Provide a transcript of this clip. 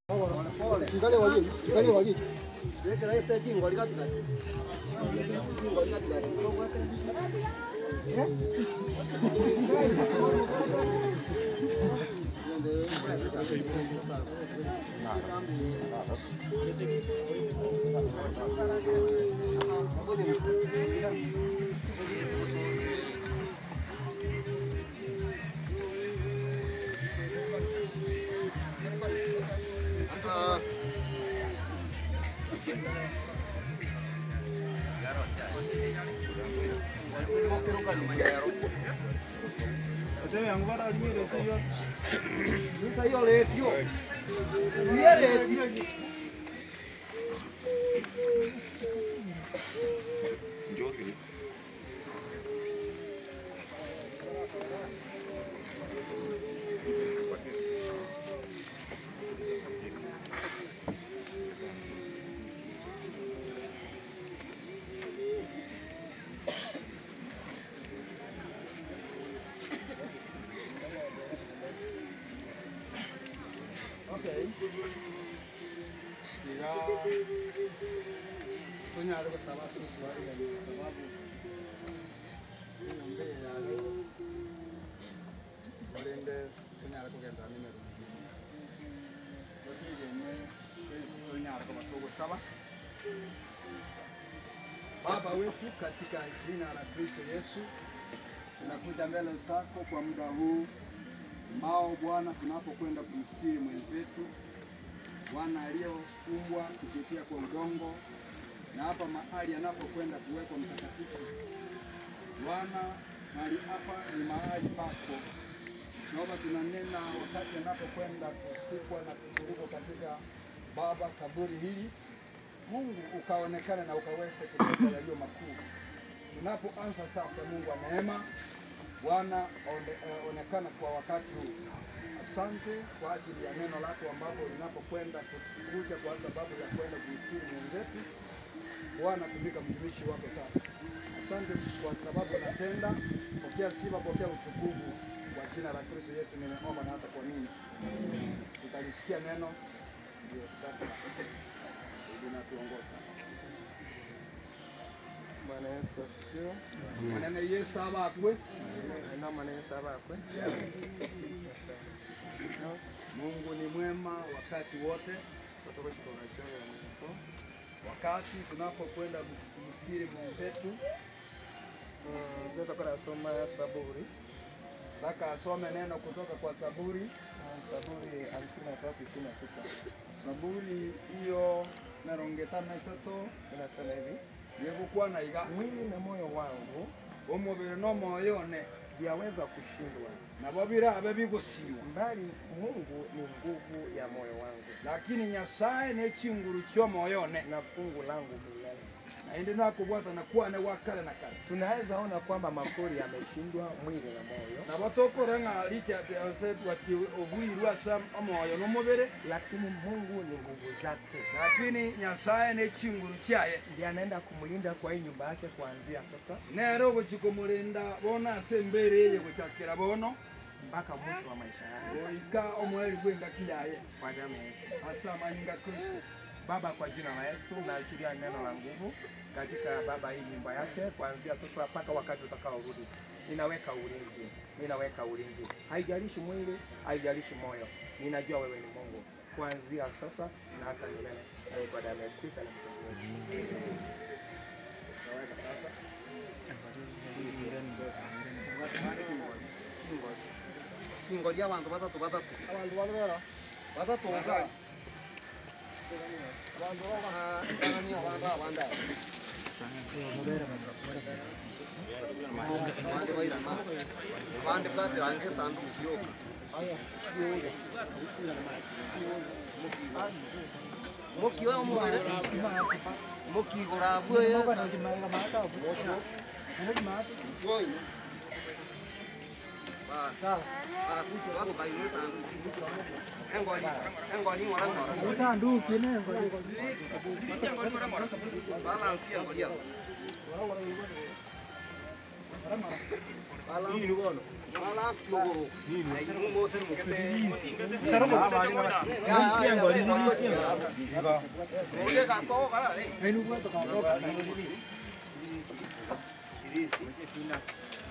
Angalia waje, angalia waje. Baba wetu katika jina la Kristo Yesu, tunakuja mbele zako kwa muda huu ambao Bwana, tunapokwenda kumstiri mwenzetu Bwana aliyoumbwa kupitia kwa udongo na hapa mahali anapokwenda kuwekwa mtakatifu. Bwana, mahali hapa ni mahali pako. Naomba tunanena wakati anapokwenda kusikwa na kufuruka katika Baba kaburi hili Mungu ukaonekane na ukaweze kutenda yaliyo makuu. Tunapoanza sasa, Mungu wa neema, Bwana one- eh, onekana kwa wakati huu. Asante kwa ajili ya neno lako ambapo linapokwenda kukuja kwa sababu ya kwenda kumstiri mwenzetu. Bwana, tumika mtumishi wako sasa. Asante kwa sababu unatenda. Pokea sifa, pokea utukufu kwa jina la Kristo Yesu nimeomba na hata kwa nini tutalisikia neno ndio sasa linatuongoza. Bwana Yesu asifiwe. Maneno Yesu abakwe Na Bwana Yesu abakwe. Mungu ni mwema wakati wote. Kutoka kikola choyo mko. Wakati tunapokwenda kumstiri mwenzetu, Mm, tutakwenda kusoma Zaburi. mpaka asome neno kutoka kwa Zaburi. Mm, Zaburi hamsini na tatu ishirini na sita Zaburi hiyo mirongo itano na isatu inasema hivi: yegukwa na iga mwili na moyo wangu omubiri n'omwoyone vyaweza kushindwa, nabo birabe bigusiwa mbali Mungu ni nguvu ya moyo wangu lakini nyasaye n'ekinguru ky'omwoyone na fungu langu milele. naindi nakubwata nakwane wa kale na kale Tunaweza ona kwamba makori yameshindwa mwili na moyo, nabo tokore ng'a likyatyanse bati obwiru ase omwoyo n'omubiri lakini Mungu ni nguvu zake, lakini nyasaye n'ekinguru kyaye ndiye anaenda kumlinda kwa hii nyumba yake kuanzia sasa nero ogokikumulinda bono ase embere eye gochakira bono mpaka mwisho wa maisha yake goika omweri gw'engaki yaye kwa damu ya Yesu. ase amanyinga kristo Baba, kwa jina la Yesu naachilia neno la nguvu katika baba hii nyumba yake kuanzia sasa mpaka wakati utakaorudi. Ninaweka ulinzi, ninaweka ulinzi, haijalishi mwili, haijalishi moyo. Ninajua wewe ni Mungu kuanzia sasa na hata milele. Na kwa damu ya Yesu Kristo na mkombozi wetu. Taweka sasa Singo ly'abantu batatu batatu. Abantu balwera. Batatu oba. Abantu baba ngani abantu abanda. Abandi bayirama. Abandi bwateranje sanduku kiyoka. Mukiwa omubere. Mukigura bwe. Boy. Basa. Basi wako bayine sanduku. Engoli. Engoli ngora ngora. Balance engoli yako. Balance. Wala sio. Nini? Sio mo sio mkete. Saromo. Lisiengo, lisiengo. Oye, gasto para. Enu kueto kaondoka. Irisi.